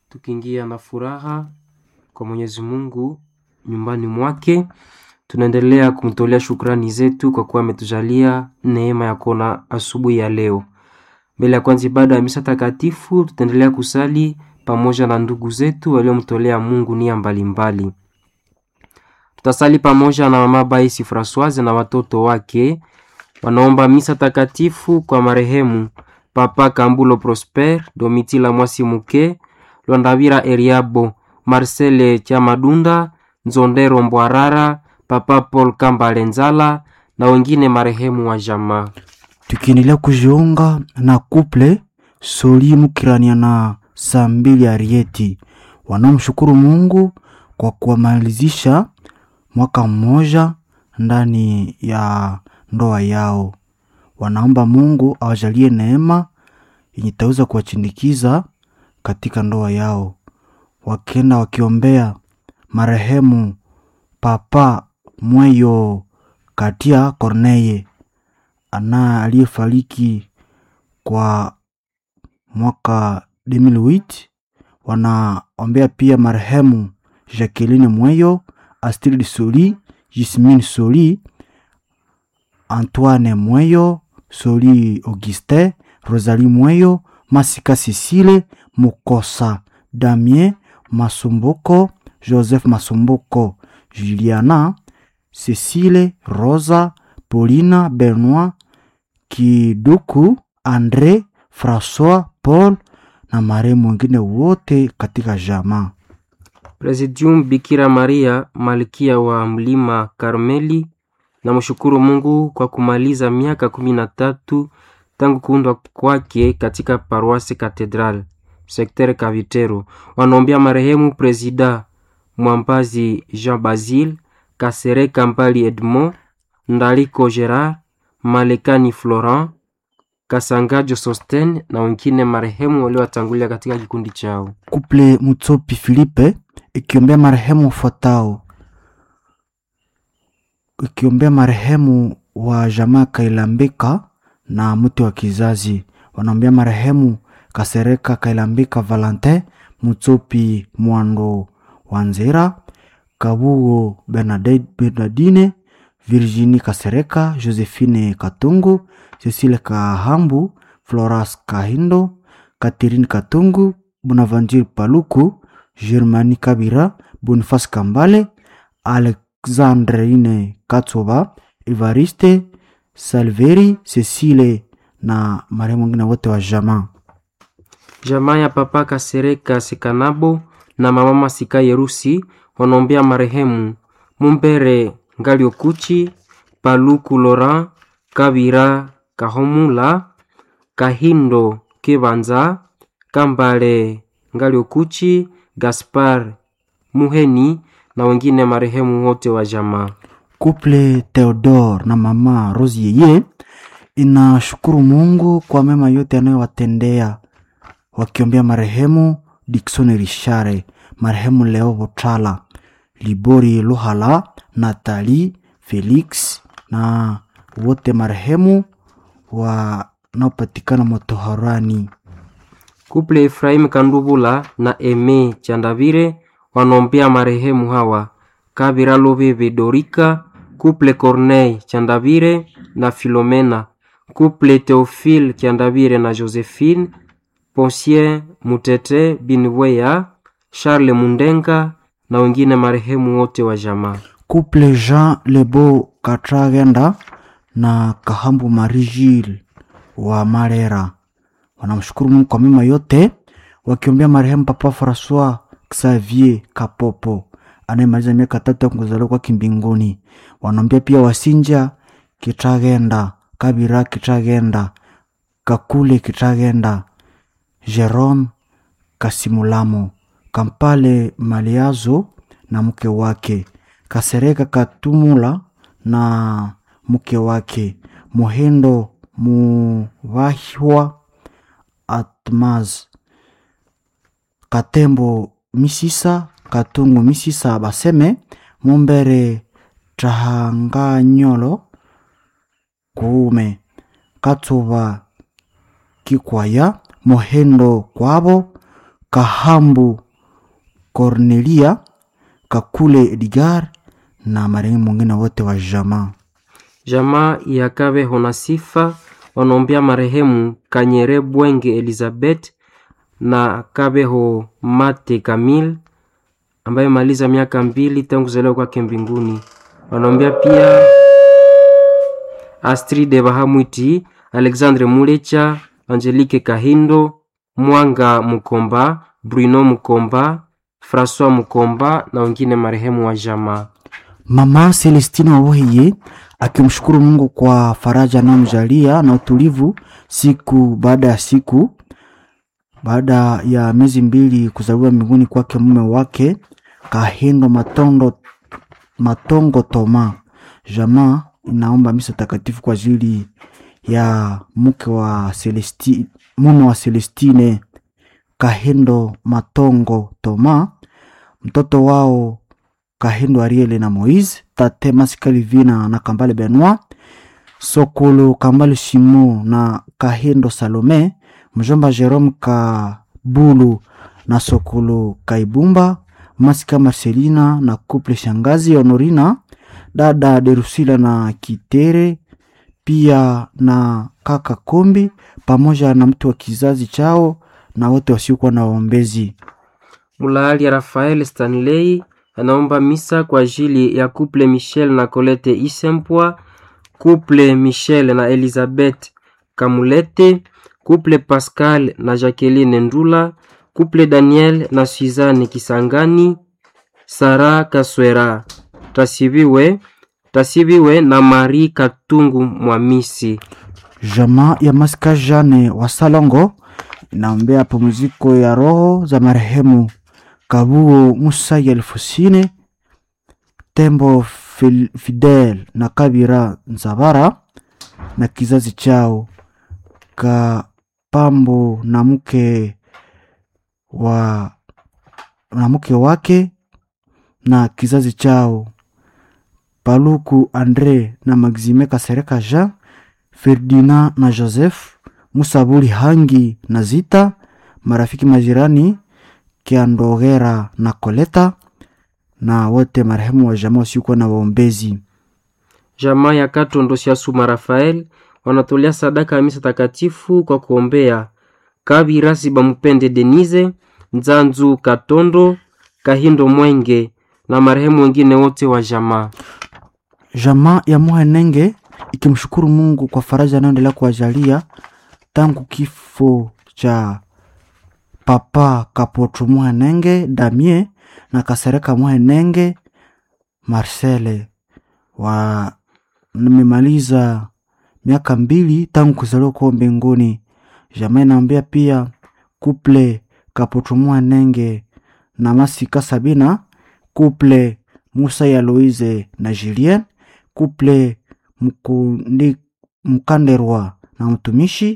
tukiingia na furaha kwa Mwenyezi Mungu nyumbani mwake. Tunaendelea kumtolea shukrani zetu kwa kuwa ametujalia neema ya kuona asubuhi ya leo. Mbele ya kwanza ibada ya misa takatifu, tutaendelea kusali pamoja na ndugu zetu waliomtolea Mungu nia mbalimbali. Tutasali pamoja na mama Baisi Francoise na watoto wake wanaomba misa takatifu kwa marehemu Papa Kambulo Prosper, Domitila Mwasi Muke, Lwandavira Eriabo, Marcele Chamadunda, Nzondero Mbwarara, Papa Paul Kambale Nzala na wengine marehemu wa jamaa. tukiendelea kujiunga na kuple Soli Mukirania na Sambili Arieti wanaomshukuru Mungu kwa kuwamalizisha mwaka mmoja ndani ya ndoa yao. Wanaomba Mungu awajalie neema yenye itaweza kuwachindikiza katika ndoa yao, wakienda wakiombea marehemu Papa Mweyo Katia Corneye ana aliyefariki kwa mwaka 2008. Wanaombea pia marehemu Jacqueline Mweyo, Astrid Soli, Jismine Soli, Antoine Mweyo, Soli Augustin, Rosalie Mweyo, Masika Cecile, Mukosa Damien Masumbuko, Joseph Masumbuko, Juliana Cecile, Rosa, Paulina, Benoit, Kiduku, Andre, Francois, Paul na marehemu wengine wote katika jamaa. Presidium Bikira Maria malkia wa mlima Karmeli, na mshukuru Mungu kwa kumaliza miaka kumi na tatu tangu kuundwa kwake katika paroisse Cathedral sektere Kavitero. Wanaombea marehemu Presida Mwambazi Jean Basile, Kasereka Mbali Edmond, Ndaliko Gerard, Malekani Florent, Kasangajo Sosten na wengine marehemu waliowatangulia katika kikundi chao. Kuple Mutsopi Filipe ikiombea marehemu wafuatao, ikiombea marehemu wa jamaa Kailambika na mti wa kizazi. Wanaombea marehemu Kasereka Kailambika Valentin, Mutsopi Mwando Wanzera, Kabugo Bernadette Bernardine, Virginie Kasereka, Josephine Katungu, Cecile Kahambu, Floras Kahindo, Catherine Katungu, Bonaventure Paluku, Germani Kabira, Boniface Kambale, Alexandrine Katsoba, Evariste Salveri, Cecile na marehemu wengine wote wa jamaa. Jamaa ya Papa Kasereka Sekanabo na mama Masika Yerusi wanaombea marehemu Mumbere Ngaliokuchi, Paluku Laurent, Kabira Kahomula, Kahindo Kibanza, Kambale Ngaliokuchi, Gaspar Muheni na wengine marehemu wote wa jamaa. Couple Theodore na mama Rose Yeye inashukuru Mungu kwa mema yote anayowatendea wakiombea marehemu Dickson Richare, marehemu Leo Botala, Libori Luhala, Natali Felix na wote marehemu wanaopatikana motoharani. Kuple Efraim Kandubula na Eme Chandavire wanaombea marehemu hawa Kabira Lobebe Dorika, Kuple Corneille Chandavire na Filomena, Kuple Theophile Chandavire na Josephine, Poncien Mutete Binweya, Charles Mundenga na wengine marehemu wote wa jamaa. Couple Jean Lebo Katragenda na Kahambu Marie-Gilles wa Marera wanamshukuru Mungu kwa mema yote, wakiombea marehemu Papa Francois Xavier Kapopo anayemaliza miaka tatu ya kuzaliwa kwake mbinguni. Wanaombea pia Wasinja Kitragenda, Kabira Kitragenda, Kakule Kitragenda, Jerome Kasimulamo, Kampale Maliazo na mke wake, Kasereka Katumula na mke wake, Mohendo Muvahwa Atmaz, Katembo Misisa, Katungu Misisa Baseme, Mumbere Trahanganyolo Kuume, Katsuba Kikwaya, Mohendo Kwabo, Kahambu Cornelia, Kakule Edgar na marehemu mwingine wote wa jamaa. Jamaa ya Kabeho na Sifa wanaombea marehemu Kanyere Bwenge Elizabeth na Kabeho Mate Kamil ambaye maliza miaka mbili tangu kuzaliwa kwake mbinguni. Wanaombea pia Astride Bahamwiti, Alexandre Mulecha, Angelique Kahindo, Mwanga Mukomba, Bruno Mukomba, Francois Mukomba na wengine marehemu wa jamaa. Mama Celestine Wawoheye akimshukuru Mungu kwa faraja anayomjalia na utulivu siku baada ya siku, baada ya miezi mbili kuzaliwa mbinguni kwake mume wake Kahindo Matondo, Matongo Toma. Jamaa inaomba misa takatifu kwa ajili ya mke wa Celestine, mume wa Celestine Kahindo Matongo Toma, mtoto wao Kahindo Ariele na Moise, tate Masika Livina na Kambale Benoit, Sokolo Kambale Shimo na Kahindo Salome, mjomba Jerome Kabulu na Sokolo Kaibumba, Masika Marcelina na couple shangazi Honorina, dada Derusila na Kitere, pia na kaka Kombi pamoja na mtu wa kizazi chao na wote wasiokuwa na waombezi. Mulaali ya Rafael Stanley anaomba misa kwa ajili ya couple Michel na Colette Isempwa, couple Michel na Elizabeth Kamulete, couple Pascal na Jacqueline Ndula, couple Daniel na Suzanne Kisangani, Sara Kaswera, Tasibiwe Tasibiwe na Marie Katungu Mwamisi. Jamaa ya Masika Jane wa Salongo inaombea pumziko ya roho za marehemu Kabuo Musa Elfusine, Tembo Fil- Fidel na Kabira Nzabara na kizazi chao Kapambo na mke wa na mke wake na kizazi chao Paluku Andre na Maxime Kasereka Jean Ferdinand na Joseph Musabuli Hangi na Zita, marafiki majirani Kiandogera na Koleta na wote marehemu wa jamaa wasiokuwa na waombezi. Jamaa ya Katondo Siasuma Rafael wanatolea sadaka ya misa takatifu kwa kuombea Kabirasi Bamupende Denise, Nzanzu Katondo, Kahindo Mwenge na marehemu wengine wote wa jamaa. Jamaa ya Muhenenge ikimshukuru Mungu kwa faraja anayoendelea kuwajalia tangu kifo cha Papa Kapoto Muhenenge Damie na Kasereka Muhenenge Marcele wa nimemaliza miaka mbili tangu kuzaliwa kwao mbinguni. Jamaa inaambia pia kuple Kapoto Muhenenge na Masika Sabina, kuple Musa ya Louise na Julien, kuple Mkundi Mkanderwa na mtumishi